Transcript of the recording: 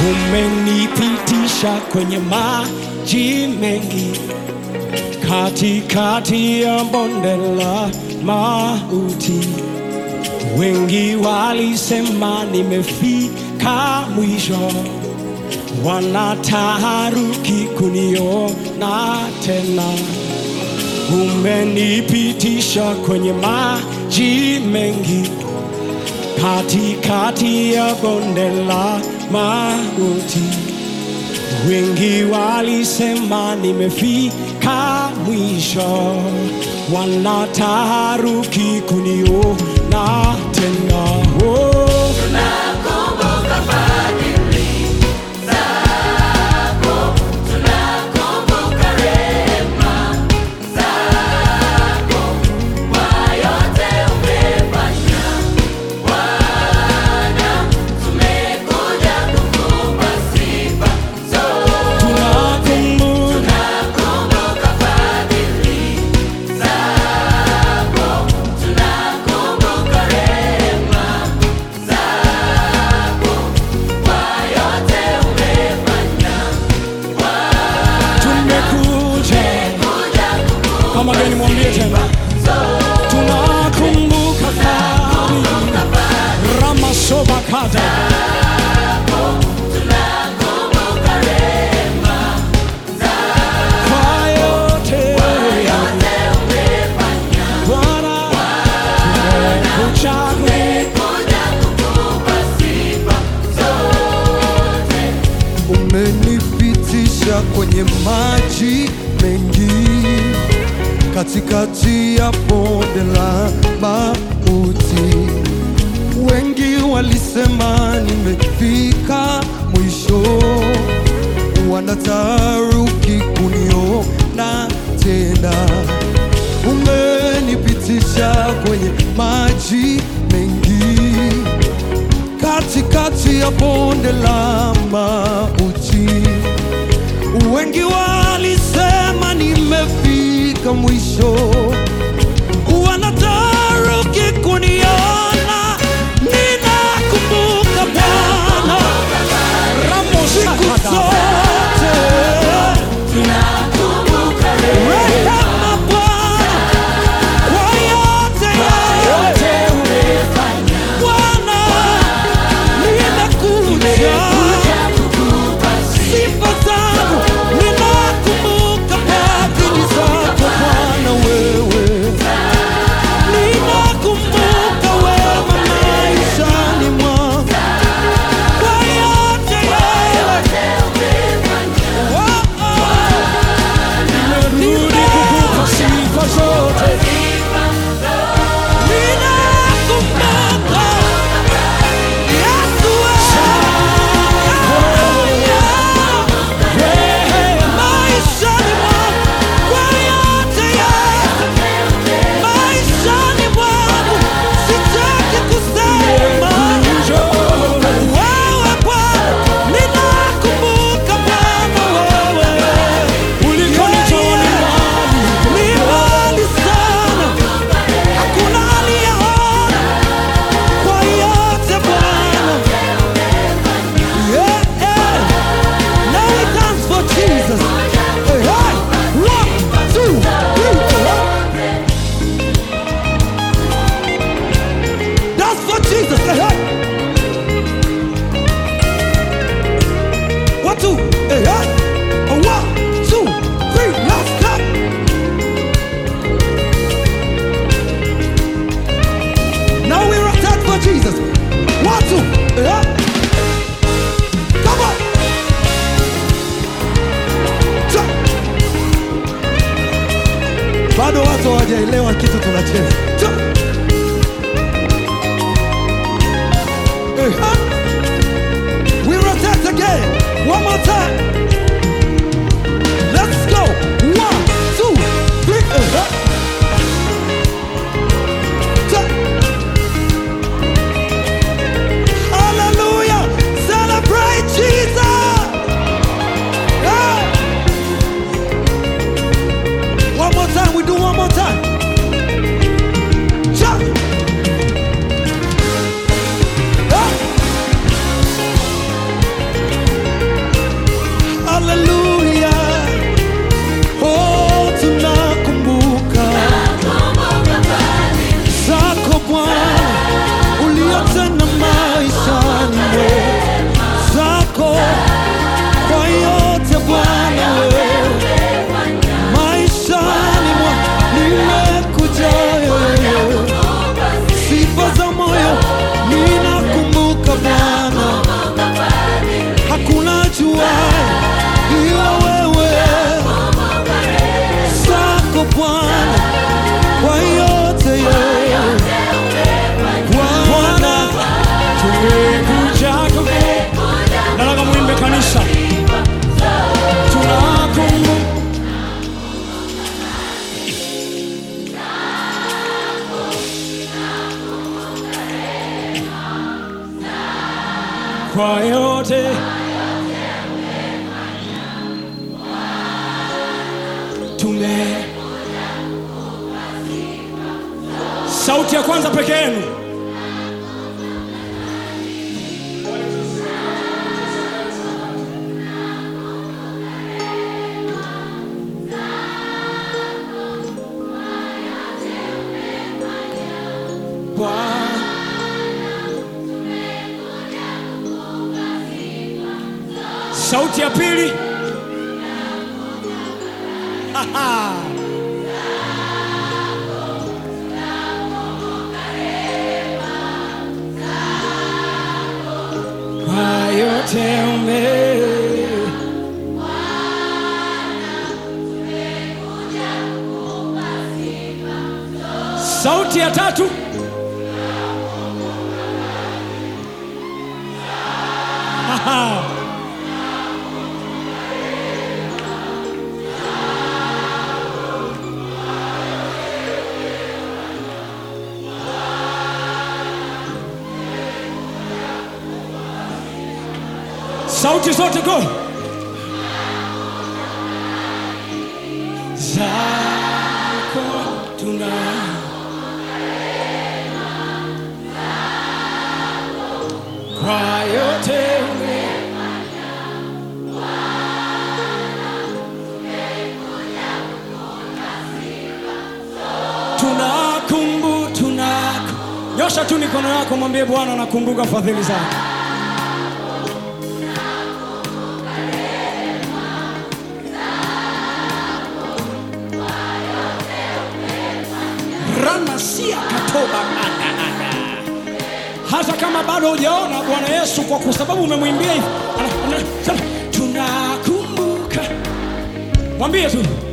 umenipitisha kwenye maji mengi, katikati ya bonde la mauti. Wengi walisema nimefika mwisho, wanataharuki kuniona tena. Umenipitisha kwenye maji mengi, katikati ya bonde la mauti. Wengi walisema nimefika mwisho, wanataharuki kuniona tena. Oh. Tunakumbuka tumekuja kama gani, mwambie tena, tunakumbuka fadhili ramasobakata kwa yote Bwana tumekuchagua umenipitisha kwenye maji mengi, katikati ya bonde la mauti. Wengi walisema nimefika mwisho, wanataharuki kuniona tena. Umenipitisha kwenye maji mengi katikati ya bonde la mauti. Wengi walisema nimefika mwisho, wanataharuki kuniona. Ninakumbuka Bwana siku zote, rehema Bwana kwa yote yote Bwana, nimekuja sifa zangu, ninakumbuka fadhili zako Bwana wewe, ninakumbuka wema maishani mwangu kwa yote yote. Oh, oh. Nimerudi kukupa sifa zote Ninakumbuka Yesu wewe, maishani mwangu kwa yote yote, maishani mwangu sitaki kusema wewe Bwana, ninakumbuka Bwana wewe ulikonitoa ni mbali. ni mbali sana, hakuna aliyeona kwa yote Bwana. Yeah, yeah. Now we dance for Jesus. Hey, hey. One, two, three, four. Dance for Jesus. Hey, hey. One, two, hey, hey. One, two, three, let's go. Now we rotate for Jesus. One, two, yeah. Come on. Cha. Bado watu hawajaelewa kitu tunacheza. Cha. Eh, ah. We rotate again. One more time. Let's go. One, two, three. eh, ah. Cha. Hallelujah! Celebrate Jesus! Yeah. One more time, we do one more time. kwa yote tume sauti ya kwanza peke yenu Bwana sauti ya pili Aha. kwa yote ume sauti ya tatu Aha. sauti zote go zako tuna kwa yote ume tunakumbu tunaku nyosha tu mikono yako mwambie bwana nakumbuka fadhili zako ranasia katoba hata kama bado hujaona bwana yesu kwa kwa sababu umemwimbia hivi ana- ana- sema, tunakumbuka mwambie tu